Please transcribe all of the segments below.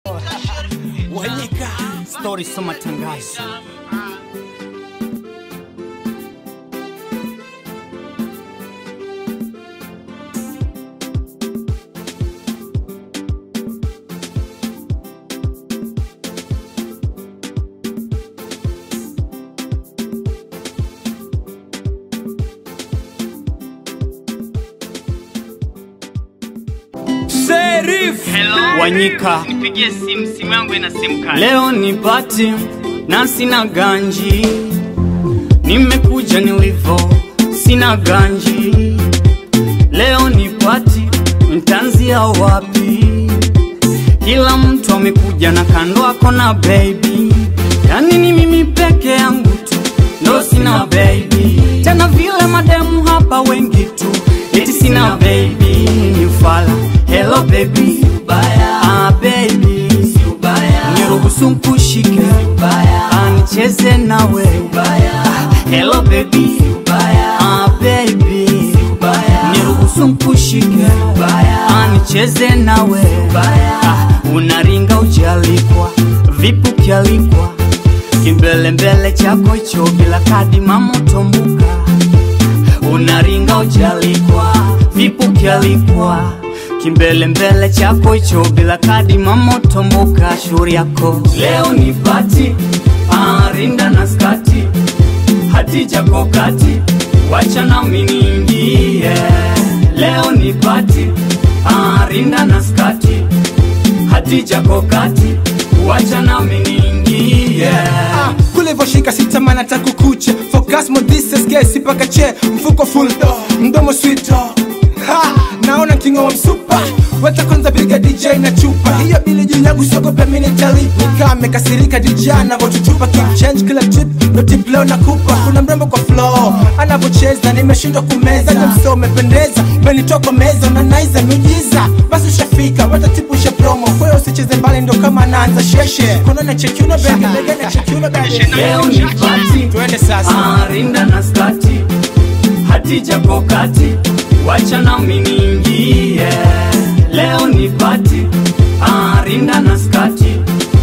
Wanyika Story so matangazo Sheriff Wanyika Nipigie simu, simu yangu ina simu kali. Leo ni pati na sina ganji, nimekuja nilivyo, sina ganji. Leo ni pati, nitaanzia wapi? Kila mtu amekuja na kando ako na baby, yani ni mimi peke yangu tu ndo sina baby. Tena vile mademu hapa wengi tu, eti sina baby, ni fala. Hello baby, ah baby, niruhusu nkushike, ah nicheze nawe, Ah, hello baby, ah baby, niruhusu nkushike, ah nicheze nawe, ah unaringa ujalikwa, vipi ukialikwa, kimbelembele chako hicho bila kadi mamotombuka unaringa ujalikwa, vipi ukialikwa kimbelembele chako hicho bila kadi mamotomboka shauri yako leo ni pati ah, rinda na skati hati chako kati wacha nami niingie leo ni pati ah, rinda na skati hati chako kati wacha nami niingie Ah, kulivyoshika sitamana takukucha focus modistes gesi paka che mfuko full mdomo sweet ha naona kingo wa msupa weta kwanza piga dj na chupa hiyo bili juu yangu siogope mini talipa nikaa amekasirika dj anavyotutupa keep change kila trip ndo tip leo nakupa kuna mrembo kwa flow anavyocheza nimeshindwa kumeza jamso umependeza umenitoka meza unanaiza miujiza basi ushafika weta tipu usha promo kwa hiyo usicheze mbali ndo kama anaanza sheshe konona chekiuno bege bege na chekiuno bege leo ni pati twende sasa Ah, rinda na skati hatija kokati wacha nami niingie leo ni pati Ah, rinda na skati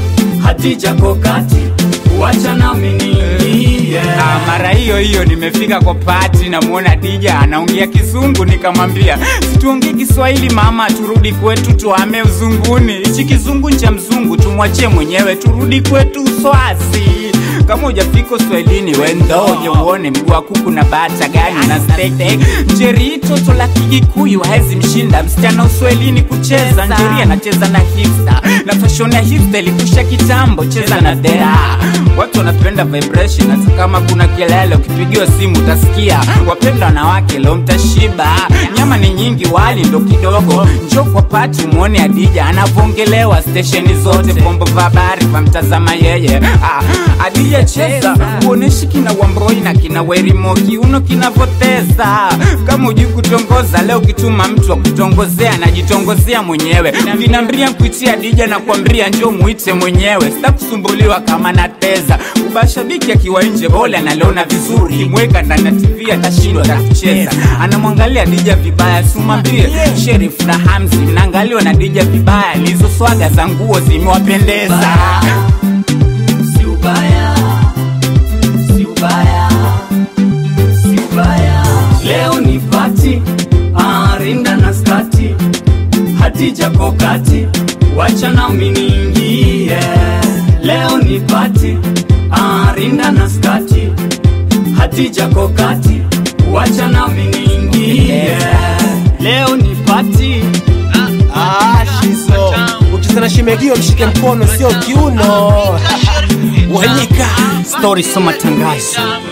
hatija kokati wacha nami niingie Ah, mara hiyo hiyo nimefika kwa pati namwona dija anaongea kizungu nikamwambia situongee kiswahili mama turudi kwetu tuame uzunguni hichi kizungu cha mzungu tumwachie mwenyewe turudi kwetu uswazi kama ujafika uswahilini wendoje uone mguu wa kuku na bata gani na stete njeri toto la kigikuyu hawezi mshinda msichana uswahilini kucheza njeri anacheza na hipsta na fashion ya hipsta ilikusha kitambo cheza na dera watu wanapenda vibration hata kama kuna kelele ukipigiwa simu utasikia wapenda wanawake leo mtashiba nyama ni nyingi wali ndo kidogo njo kwa pati umwone adija anavongelewa stesheni zote vyombo vya habari vamtazama yeye ah, adija cheza uoneshi kina wambroi na kina werimoki uno kinavoteza kama ujui kutongoza leo ukituma mtu wa kutongozea anajitongozea mwenyewe vinambria kuitia dija na kuambria njo muite mwenyewe sita kusumbuliwa kama nateza ubashabiki akiwa nje bole analiona vizuri kimweka ndani ya tv atashindwa takucheza anamwangalia dija vibaya sumambie sherif na hamzi mnaangaliwa na dija vibaya lizo swaga za nguo zimewapendeza si ubaya si ubaya si ubaya leo ni pati Ah, rinda na skati hatija kokati wacha nami niingie leo ni pati Ah, rinda na skati hatija kokati wacha nami niingie leo ni pati Ah, shizo ukicheza na shimegio mshike mkono sio kiuno Wanyika Story so matangazo